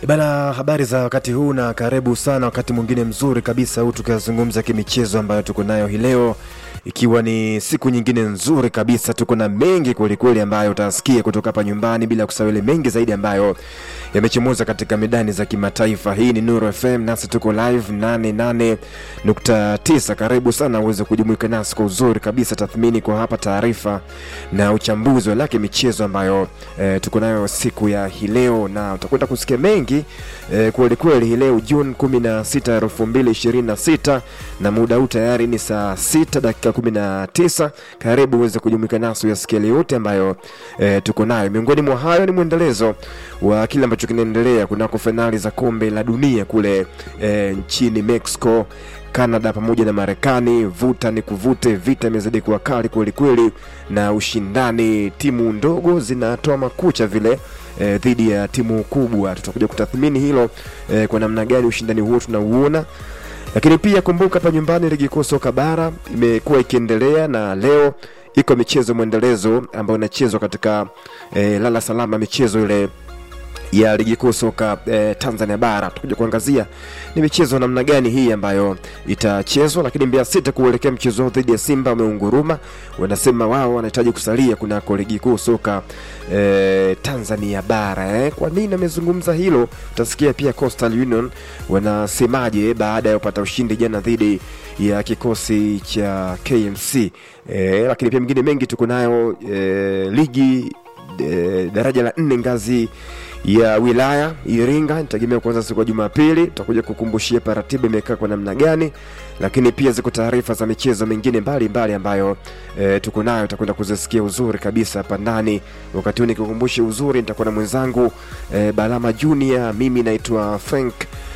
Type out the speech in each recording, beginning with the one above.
Bana, habari za wakati huu na karibu sana wakati mwingine mzuri kabisa huu tukizungumza kimichezo ambayo tuko nayo hii leo, ikiwa ni siku nyingine nzuri kabisa. Tuko na mengi kwelikweli ambayo utasikia kutoka hapa nyumbani, bila kusahau ile mengi zaidi ambayo yamechomoza katika medani za kimataifa. Hii ni Nuru FM, nasi tuko live 88.9. Karibu sana uweze kujumuika nasi kwa uzuri kabisa, tathmini kwa hapa, taarifa na uchambuzi wa lake michezo ambayo eh, tuko nayo siku ya hii leo, na utakwenda kusikia mengi eh, kweli kweli hii leo Juni 16 2026, na muda huu tayari ni saa 6 dakika 19. Karibu uweze kujumuika nasi uyasikia yale yote ambayo eh, tuko nayo. Miongoni mwa hayo ni mwendelezo wa kile ambacho kinaendelea kunako fainali za kombe la dunia kule eh, nchini Mexico Canada pamoja na Marekani. Vuta ni kuvute, vita imezidi kuwa kali kweli kweli, na ushindani, timu ndogo zinatoa makucha vile eh, dhidi ya timu kubwa. Tutakuja kutathmini hilo eh, kwa namna gani ushindani huo tunauona lakini pia kumbuka, hapa nyumbani ligi kuu soka bara imekuwa ikiendelea na leo iko michezo mwendelezo ambayo inachezwa katika eh, lala salama, michezo ile ya ligi kuu soka eh, Tanzania bara. Tutakuja kuangazia ni michezo namna gani hii ambayo itachezwa, lakini Mbeya City kuelekea mchezo wao dhidi ya Simba wameunguruma, wanasema wao wanahitaji kusalia kunako ligi kuu soka eh, Tanzania bara eh. Kwa nini amezungumza hilo? Utasikia pia Coastal Union wanasemaje baada ya kupata ushindi jana dhidi ya kikosi cha KMC eh, lakini pia mengine mengi tuko nayo eh, ligi eh, daraja la nne ngazi ya wilaya Iringa nitegemea kuanza siku ya Jumapili. Tutakuja kukumbushia pa ratiba imekaa kwa namna gani, lakini pia ziko taarifa za michezo mingine mbalimbali ambayo e, tuko nayo, tutakwenda kuzisikia uzuri kabisa hapa ndani. Wakati huu nikikumbushe uzuri, nitakuwa na mwenzangu e, Balama Junior, mimi naitwa Frank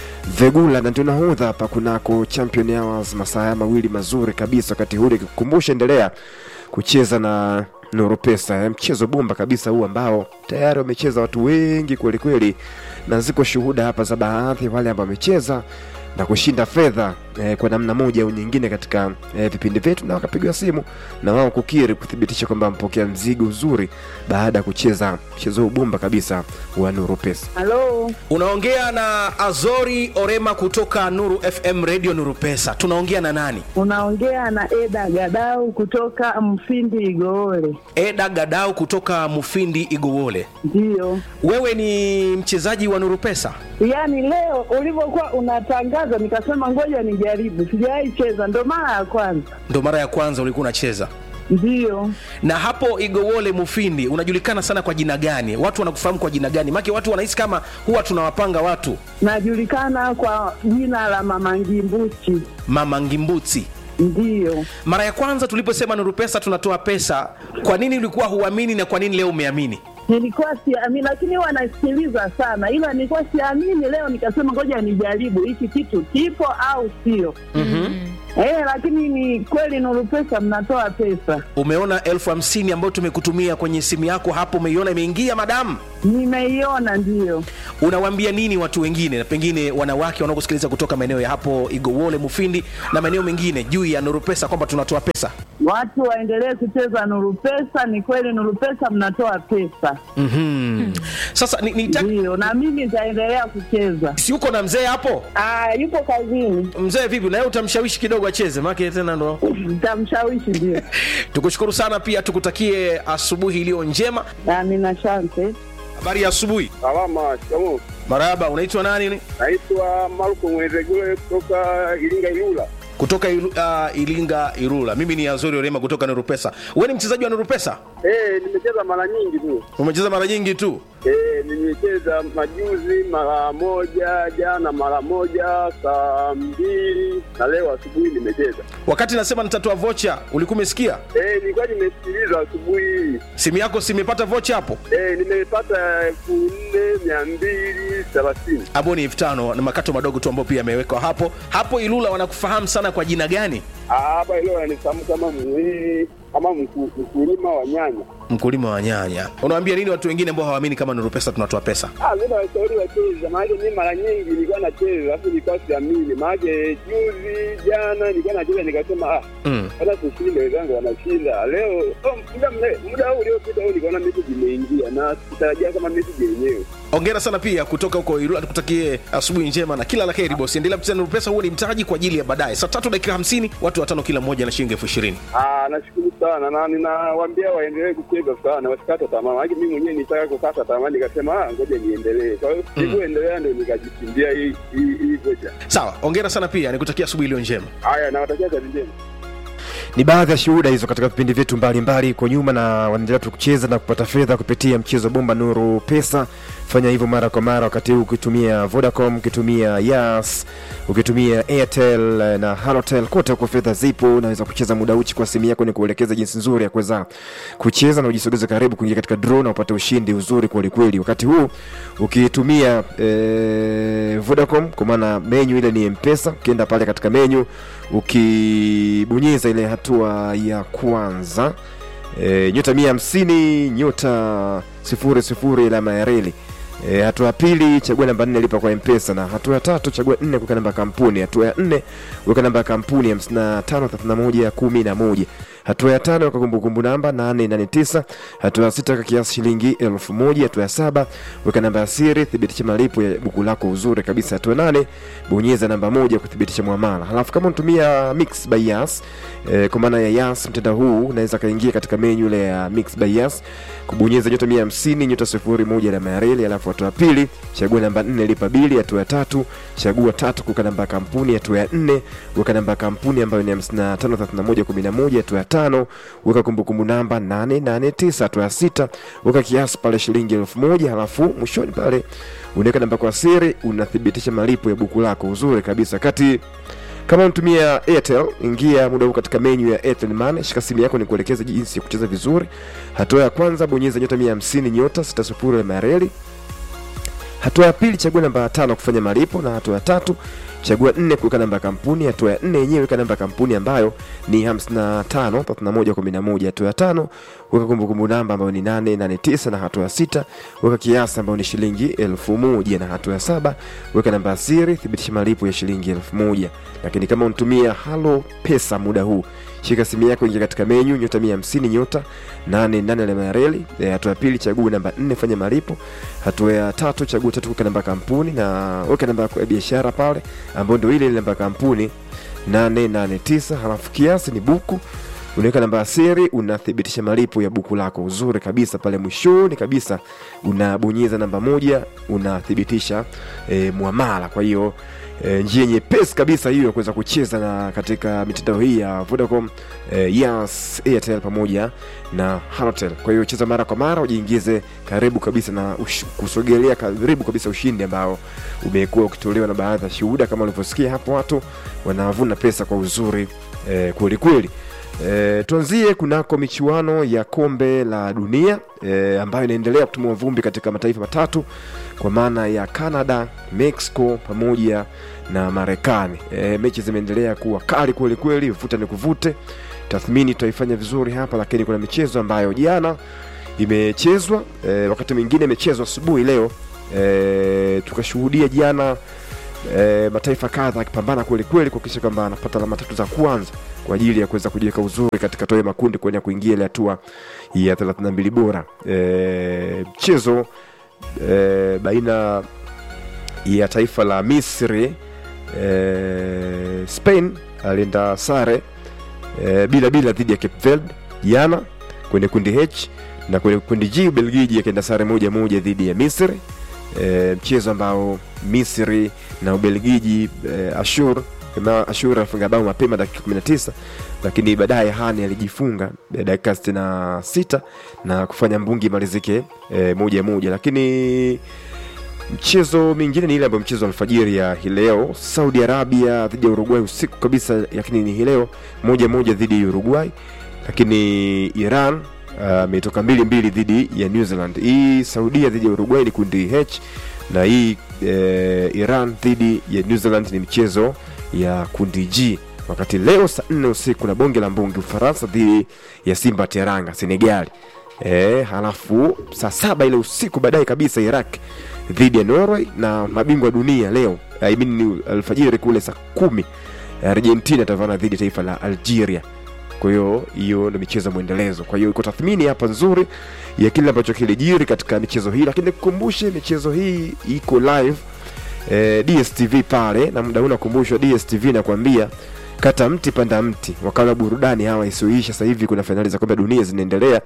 Vegula na ndio nahodha hapa kunako Champion Hours, masaa mawili mazuri kabisa. Wakati huu nikikukumbusha, endelea kucheza na Nuru Pesa eh, mchezo bomba kabisa huu ambao tayari wamecheza watu wengi kweli kweli, na ziko shuhuda hapa za baadhi wale ambao wamecheza na kushinda fedha eh, kwa namna moja au nyingine katika eh, vipindi vyetu, na wakapigiwa simu na wao kukiri kuthibitisha kwamba wampokea mzigo uzuri baada ya kucheza mchezo huu bomba kabisa wa Nuru Pesa. Halo, Unaongea na Azori Orema kutoka Nuru FM Radio Nuru Pesa. Tunaongea na nani? unaongea na Eda Gadau kutoka Mfindi Igoole. Eda Gadau kutoka Mufindi Igowole. Ndiyo, Wewe ni mchezaji wa Nuru Pesa? yaani leo ulivyokuwa unatangaza nikasema ngoja nijaribu, sijawahi cheza, ndo mara ya kwanza. Ndo mara ya kwanza ulikuwa unacheza. Ndiyo, Na hapo Igowole Mufindi unajulikana sana kwa jina gani? Watu wanakufahamu kwa jina gani? Maana watu wanahisi kama huwa tunawapanga watu najulikana kwa jina la Mama Ngimbuchi. Mama Ngimbuti. Ndiyo, Mara ya kwanza tuliposema Nuru Pesa tunatoa pesa, kwa nini ulikuwa huamini na kwa nini leo umeamini? nilikuwa siamini, lakini huwa nasikiliza sana, ila nilikuwa siamini. Leo nikasema ngoja nijaribu hiki kitu kipo au sio. Eh, lakini ni kweli Nuru Pesa mnatoa pesa. Umeona elfu hamsini ambayo tumekutumia kwenye simu yako hapo, umeiona imeingia madamu? Nimeiona, ndiyo. Unawaambia nini watu wengine, na pengine wanawake wanaokusikiliza kutoka maeneo ya hapo Igowole, Mufindi na maeneo mengine juu ya Nuru Pesa kwamba tunatoa pesa? Watu waendelee kucheza Nuru Pesa. Ni kweli Nuru Pesa mnatoa pesa, mm Sasa ni, ni ndiyo, na mimi nitaendelea kucheza. si uko na mzee hapo? Ah, yupo kazini, Mzee vipi, na yeye utamshawishi kidogo acheze, maana tena ndo nitamshawishi. Ndio, tukushukuru sana, pia tukutakie asubuhi iliyo njema. amina, asante. Habari ya asubuhi. Salama, shikamoo. Marahaba, unaitwa nani? Naitwa Marko Mwezegule kutoka Iringa Ilula. Kutoka Ilu, uh, Ilinga Irula. Mimi ni Azori Orema kutoka Nuru Pesa. Wewe ni mchezaji wa Nuru Pesa? Eh, nimecheza mara nyingi tu. Umecheza mara nyingi tu. Eh, nimecheza majuzi mara moja, jana mara moja, saa mbili na leo asubuhi nimecheza. Wakati nasema nitatoa vocha, ulikuwa umesikia? Eh, nilikuwa nimesikiliza asubuhi hii. Simu yako simepata vocha hapo? Eh, nimepata elfu nne mia mbili thelathini. Hapo ni elfu tano na makato madogo tu ambayo pia yamewekwa hapo. Hapo Ilula wanakufahamu sana kwa jina gani? Ah, Hapa leo anifahamu kama mwi kama mku- mkulima wa nyanya. mkulima wa nyanya unawaambia nini watu wengine ambao hawaamini kama nuru pesa tunatoa pesa Ah, mi nawashauri wacheza, maanake mi mara nyingi nilikuwa nacheza alafu nilikuwa siamini, maanake juzi jana nilikuwa nacheza nikasema ah, mm. hata tushinde, wenzangu wanashinda leo. Oh, muda mle- muda huu uliopita huu nikaona message imeingia na sikutarajia kama message yenyewe. ongera sana pia kutoka huko Ilula, tukutakie asubuhi njema na kila la heri bosi. Endelea kucheza Nuru Pesa, huo ni mtaji kwa ajili ya baadaye. Saa tatu dakika hamsini, watu watano kila mmoja na shilingi elfu ishirini. Ah, nashukuru sana na ninawaambia waendelee kucheza sana, wasikate tamaa. Maana mimi mwenyewe nitaka kukata tamaa, nikasema ah, ngoja niendelee. Kwa hiyo nilivyoendelea ndio nikajishindia hii hii hii vocha. Sawa, ongera sana pia, nikutakia asubuhi iliyo njema. Haya, nawatakia kazi njema. ni baadhi ya shuhuda hizo katika vipindi vyetu mbalimbali huko nyuma na wanaendelea tu kucheza na kupata fedha kupitia mchezo bomba nuru pesa fanya hivyo mara kwa mara wakati huu ukitumia vodacom ukitumia yas ukitumia airtel eh, na halotel kote huko fedha zipo unaweza kucheza muda uchi kwa simu yako ni kuelekeza jinsi nzuri ya kuweza kucheza na ujisogeze karibu kuingia katika draw na upate ushindi uzuri kwelikweli wakati huu ukitumia eh, vodacom kwa maana menyu ile ni mpesa ukienda pale katika menyu ukibonyeza ile hatua ya kwanza e, nyota mia hamsini nyota sifuri sifuri alama ya reli E, hatua ya pili chagua namba nne lipa kwa mpesa na hatua ya tatu chagua nne kuweka namba ya kampuni hatua ya nne weka namba ya kampuni hamsini na tano thelathini na moja kumi na moja hatua ya tano weka kumbukumbu namba nane nane tisa hatua ya sita weka kiasi shilingi elfu moja hatua ya saba weka namba ya siri thibitisha malipo ya buku lako uzuri kabisa hatua ya nane bonyeza namba moja kuthibitisha mwamala halafu kama unatumia mix by yas eh, kwa maana ya yas mtandao huu unaweza kaingia katika menyu ile ya mix by yas kubonyeza nyota mia hamsini nyota sifuri moja alama ya reli alafu hatua ya pili chagua namba nne lipa bili hatua ya tatu chagua tatu kuweka namba ya kampuni hatua ya nne weka namba ya kampuni ambayo ni hamsini na tano thelathini na moja kumi na moja hatua ya tano weka kumbukumbu namba nane nane tisa hatua ya sita weka kiasi pale shilingi elfu moja halafu mwishoni pale unaweka namba kwa siri unathibitisha malipo ya buku lako uzuri kabisa kati kama unatumia airtel ingia muda huu katika menyu ya airtel money shika simu yako ni kuelekeza jinsi ya kucheza vizuri hatua ya kwanza bonyeza nyota 150 nyota 60 alama ya reli hatua ya pili chagua namba ya tano kufanya malipo na hatua ya tatu chagua nne kuweka namba ya kampuni hatua ya nne yenyewe weka namba ya kampuni ambayo ni 55 31 11 hatua ya tano weka kumbukumbu namba ambayo ni 889 na hatua ya sita weka kiasi ambayo ni shilingi elfu moja na hatua ya saba weka namba ya siri thibitisha malipo ya shilingi elfu moja lakini kama unatumia halo pesa muda huu shika simu yako ingia katika menyu nyota 150 nyota 88 alama ya reli Eh, hatua ya pili chagua namba 4 fanya malipo hatua ya tatu chagua tatu weka namba ya kampuni na weka namba yako ya biashara pale ambayo ndio ile ile namba ya kampuni 889 halafu kiasi ni buku unaweka namba ya siri unathibitisha malipo ya buku lako uzuri kabisa pale mwishoni kabisa unabonyeza namba moja unathibitisha e, mwamala kwa hiyo e, njia nyepesi kabisa hiyo ya kuweza kucheza na katika mitandao hii ya vodacom e, yas airtel pamoja na halotel kwa hiyo cheza mara kwa mara ujiingize karibu kabisa na ush, kusogelea karibu kabisa ushindi ambao umekuwa ukitolewa na baadhi ya shuhuda kama ulivyosikia hapo watu wanavuna pesa kwa uzuri e, kweli kweli E, tuanzie kunako michuano ya kombe la dunia e, ambayo inaendelea kutumua vumbi katika mataifa matatu kwa maana ya Canada, Mexico pamoja na Marekani. E, mechi zimeendelea kuwa kali kweli kweli, vuta ni kuvute. Tathmini tutaifanya vizuri hapa, lakini kuna michezo ambayo jana imechezwa e, wakati mwingine imechezwa asubuhi leo e, tukashuhudia jana e, mataifa kadha akipambana kweli kweli kuhakikisha kwamba anapata alama tatu za kwanza kwa ajili ya kuweza kujiweka uzuri katika toe makundi kuenea kuingia ile hatua ya 32 bora e, mchezo e, baina ya taifa la misri e, spain alienda sare e, bila bila dhidi ya cape verde jana kwenye kundi h na kwenye kundi g ubelgiji akaenda sare moja moja dhidi ya misri e, mchezo ambao misri na ubelgiji e, ashur kama ashur alifunga bao mapema dakika 19 lakini baadaye hani alijifunga eh, dakika 66 na kufanya mbungi imalizike e, moja moja lakini mchezo mingine ni ile ambayo mchezo wa alfajiri ya hii leo saudi arabia dhidi ya uruguay usiku kabisa lakini ni hii leo moja moja dhidi ya uruguay lakini iran ametoka uh, mbili mbili dhidi ya new zealand hii saudia dhidi ya uruguay ni kundi h na hii eh, iran dhidi ya new zealand ni mchezo ya kundi g wakati leo saa nne usiku na bonge la mbungi ufaransa dhidi ya simba teranga senegali e, halafu saa saba ile usiku baadaye kabisa Iraq dhidi ya Norway na mabingwa wa dunia leo I mean, ni alfajiri kule saa kumi Argentina atavana dhidi ya taifa la Algeria. Kwa hiyo hiyo ndio michezo mwendelezo. Kwa hiyo iko tathmini hapa nzuri ya kile ambacho kilijiri katika michezo hii, lakini nikukumbushe michezo hii iko live eh, DSTV pale, na muda huu nakumbushwa DSTV nakwambia kata mti panda mti, wakala wa burudani hawa isioisha. Sasa hivi kuna fainali za kombe la dunia zinaendelea.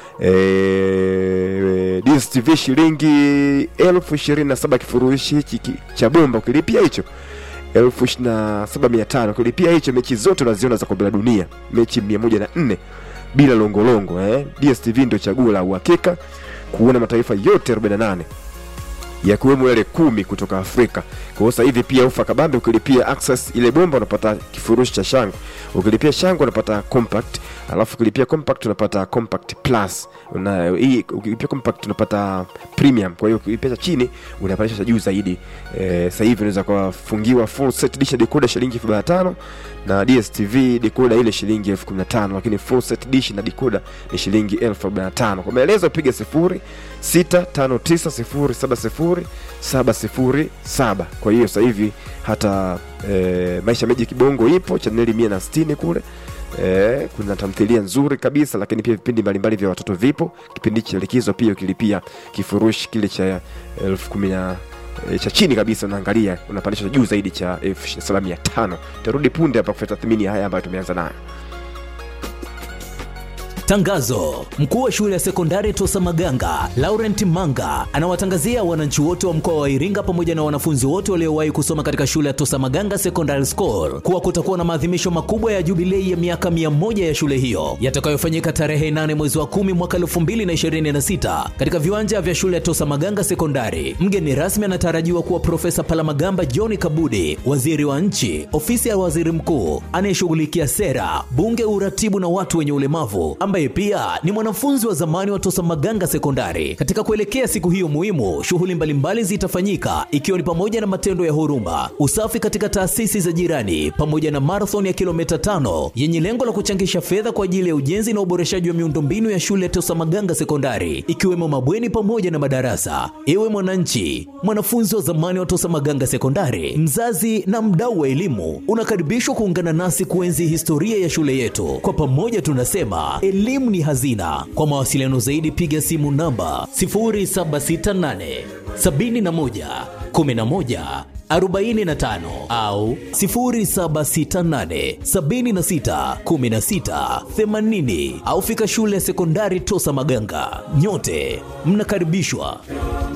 E, DSTV shilingi elfu ishirini na saba kifurushi hichi ki- cha bomba ukilipia hicho elfu ishirini na saba mia tano ukilipia hicho mechi zote unaziona za kombe la dunia mechi mia moja na nne bila longolongo eh. DSTV ndio chaguo la uhakika kuona mataifa yote 48 yakiwemo yale kumi kutoka Afrika. Kwa hiyo sasa hivi pia ufa kabambe, ukilipia access ile bomba unapata kifurushi cha shango, ukilipia shango unapata compact, alafu ukilipia compact unapata compact plus. Una hii ukilipia compact unapata premium. Kwa hiyo ukilipia cha chini unapandisha cha juu zaidi. Eh, sasa hivi unaweza kufungiwa full set dish decoder shilingi 1500 na DSTV decoder ile shilingi 15000 lakini full set dish na decoder ni shilingi 1045. Kwa maelezo piga 0659070707. Kwa hiyo sasa hivi hata e, Maisha Meji Kibongo ipo chaneli 160 kule. E, kuna tamthilia nzuri kabisa lakini pia vipindi mbalimbali vya watoto vipo. Kipindi cha likizo pia ukilipia kifurushi kile cha elfu kumi na e, cha chini kabisa unaangalia unapandisha juu zaidi cha elfu saba mia tano. Tarudi punde hapa kufanya tathmini ya haya ambayo tumeanza nayo. Tangazo: mkuu wa shule ya sekondari Tosa Maganga Laurent Manga anawatangazia wananchi wote wa mkoa wa Iringa pamoja na wanafunzi wote waliowahi kusoma katika shule ya Tosa Maganga Secondary School kuwa kutakuwa na maadhimisho makubwa ya jubilei ya miaka mia moja ya shule hiyo yatakayofanyika tarehe 8 mwezi wa 10 mwaka 2026 katika viwanja vya shule ya Tosa Maganga Sekondari. Mgeni rasmi anatarajiwa kuwa Profesa Palamagamba John Kabudi, waziri wa nchi, ofisi ya waziri mkuu anayeshughulikia sera, bunge, uratibu na watu wenye ulemavu ambaye pia ni mwanafunzi wa zamani wa Tosa Maganga Sekondari. Katika kuelekea siku hiyo muhimu, shughuli mbalimbali zitafanyika ikiwa ni pamoja na matendo ya huruma, usafi katika taasisi za jirani, pamoja na marathon ya kilomita tano yenye lengo la kuchangisha fedha kwa ajili ya ujenzi na uboreshaji wa miundombinu ya shule ya Tosa Maganga Sekondari, ikiwemo mabweni pamoja na madarasa. Ewe mwananchi, mwanafunzi wa zamani wa Tosa Maganga Sekondari, mzazi na mdau wa elimu, unakaribishwa kuungana nasi kuenzi historia ya shule yetu. Kwa pamoja tunasema elimu ni hazina. Kwa mawasiliano zaidi piga simu namba 0768 71 11 45 au 0768 76 16 80 au fika shule ya sekondari Tosa Maganga. Nyote mnakaribishwa.